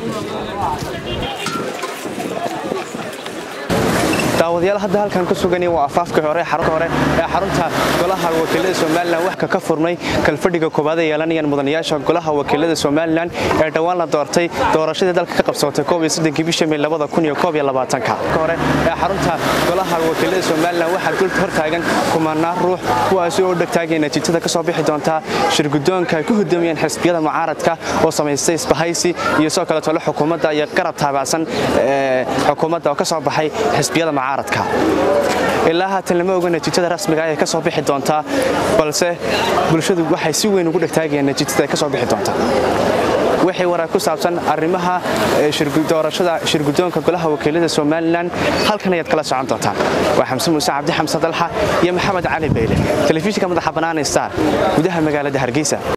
daawadayaal hadda halkan ku sugani waa afaafka hore xarunta hore ee xarunta golaha wakiilada somalilan wax ka furmay kalfadhiga koowaad ee yeelanayaan mudanayaasha golaha wakiilada somalilan ee dhowaan la doortay doorashadii dalka ka qabsatay bisha may hore ee xarunta golaha wakiilada somalilan waxaa dulta hortaagan kumanaan ruux kuwaasi oo dhegtaagay natiijada ka soo bixi doontaa shirgudoonka ay ku hodoomiyeen xisbiyada mucaaradka oo samaystay isbahaysi iyo sidoo kale tole xukuumadda iyo garab taabacsan xukuumadda oo ka soo baxay xisbiyada mucaaradka ilaa haatan lama oga natiijada rasmiga ay ka soo bixi doontaa balse bulshadu waxay si weyn ugu dhegtaagayeen natiijada ay ka soo bixi doontaa wixii warar ku saabsan arrimaha doorashada shirgudoonka golaha wakiilada somalilan halkan ayaad kala socon doontaan waa xamse muuse cabdi xamse dalxa iyo maxamed cali bayle telefishinka madaxa bannaan star gudaha magaalada hargeysa